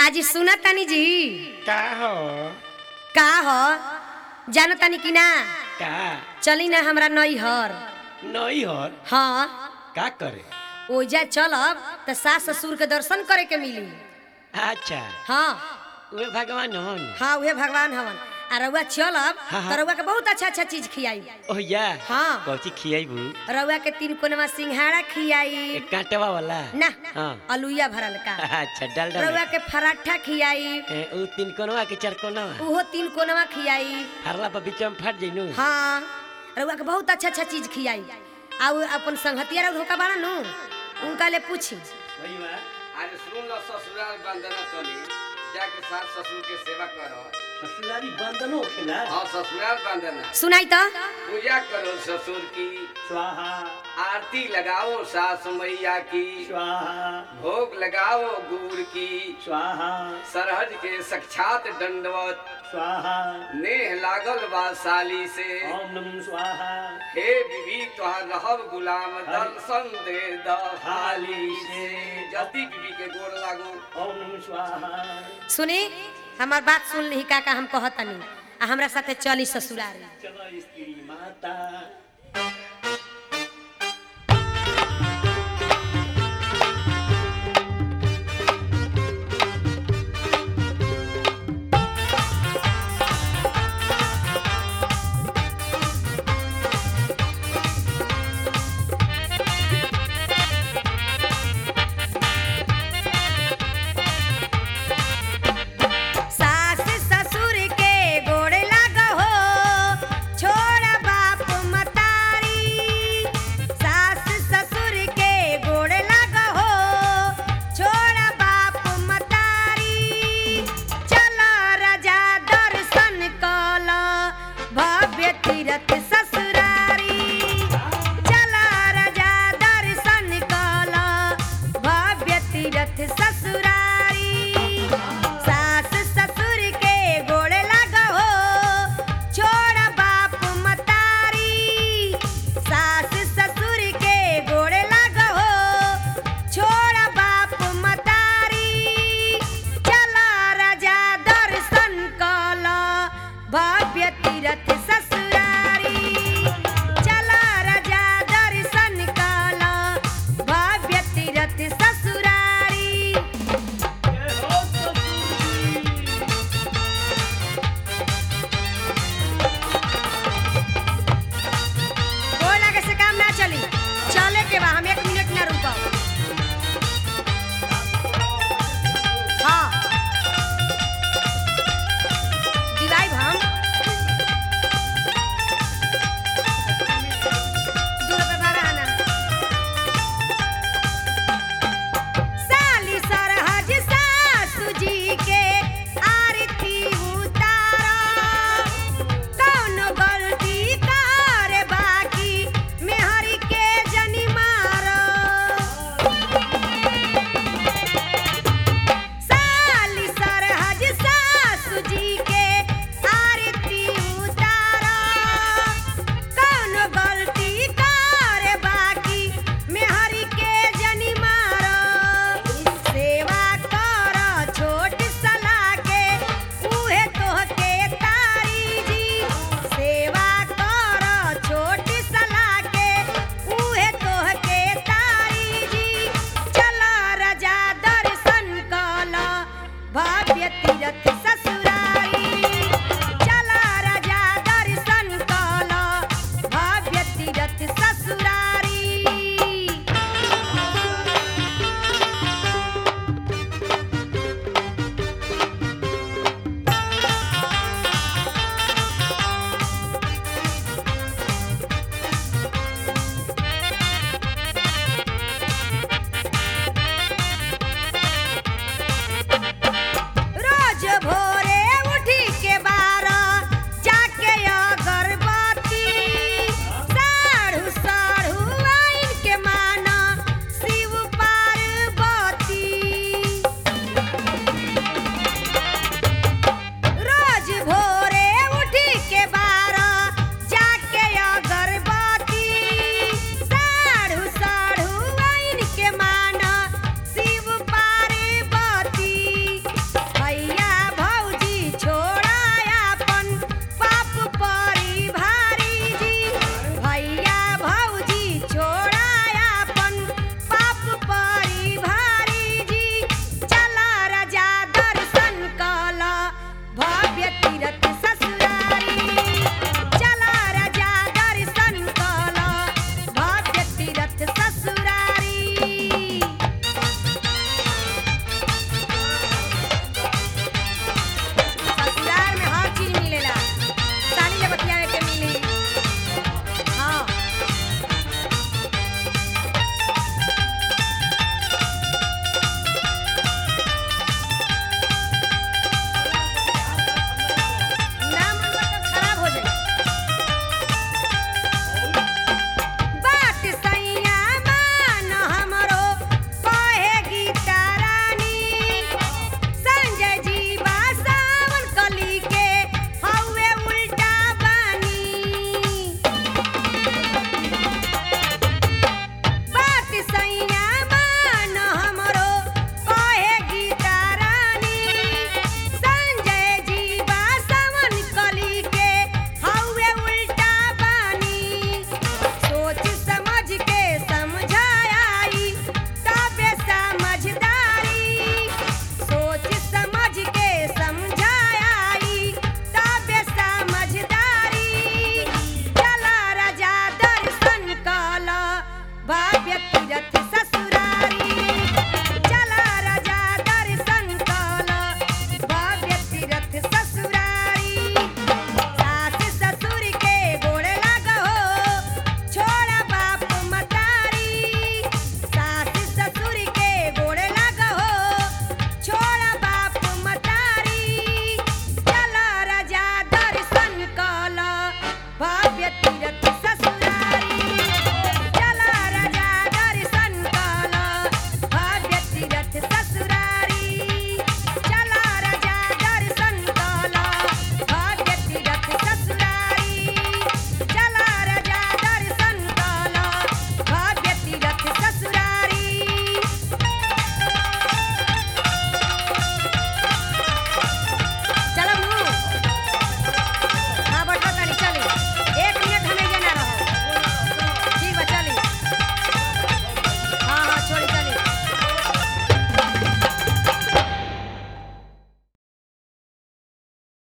आज सुना तानी जी का हो का हो जानो तानी कि ना का चली ना हमरा नैहर नहीं हो हाँ का करे ओजा चलब त सास ससुर के दर्शन करे के मिली अच्छा हाँ वे भगवान हन हाँ उहे भगवान हवन आ रउआ चलब हाँ, हाँ। त रउआ के बहुत अच्छा अच्छा चीज खियाई ओ या हाँ। कौची खियाइबू रउआ के तीन कोनवा सिंघाड़ा खियाई एक कांटेवा वाला ना हाँ अलुइया भरल का अच्छा डाल डाल रउआ के पराठा खियाई ए, उ तीन कोनवा के चार कोनवा उहो तीन कोनवा खियाई फरला पर बीच में फट जइनु हाँ रउआ के बहुत अच्छा अच्छा चीज खियाई आ उ अपन संगतिया रउ धोखा बाड़ा नु उनका ले पूछी अरे सुन लो ससुराल बंदना चली जाके सास ससुर के सेवा करो ससुरारी बंदनो खेला हाँ ससुराल बंदना सुनाई त पूजा करो ससुर की स्वाहा आरती लगाओ सास मैया की स्वाहा भोग लगाओ गुड़ की स्वाहा सरहज के साक्षात दंडवत स्वाहा नेह लागल बा साली से ओम नमः स्वाहा हे बीबी तोहर रहब गुलाम दर्शन दे दहाली से जल्दी बीबी के गोर लागो ओम नमः स्वाहा सुनी हमार बात सुन ली का का हम कहतनी आ हमरा साथे चली ससुराल चलो स्त्री माता सास ससुर के गोड़ लागहो छोड़ बाप मतारी सास ससुर के गोड़ लागहो छोड़ बाप मतारी चल राजा दर्शन कल भव्य तीरथ ससुरारी चल राजा दर्शन कल भव्य तीरथ ससुरारी सास ससुर के गोड़ लागहो छोड़ बाप मतारी सास ससुर के गोड़ लागहो छोड़ बाप मतारी चल राजा दर्शन कल भव्य तीरथ ससुरारी चल राजा दर्शन कल भव्य तीरथ ससुरारी गोड़ लागे से काम ना चली चले के बा हम एक मिनट ना रुकब हाँ दिवाई हम दू रुपए भाड़ा है ना साली सरहज सासु जी के आरती उतारा कौनो गलती करे बाकी मेहरी के जनी मारो साली सरहज सासु जी के आरती उतारा कौनो गलती करे बाकी मेहरी के जनी मारो सेवा कर छोट सला के उहे तोहके तारी जी सेवा कर छोट सला के उहे तोहके तारी जी चल राजा दर्शन कल भव्य तीरथ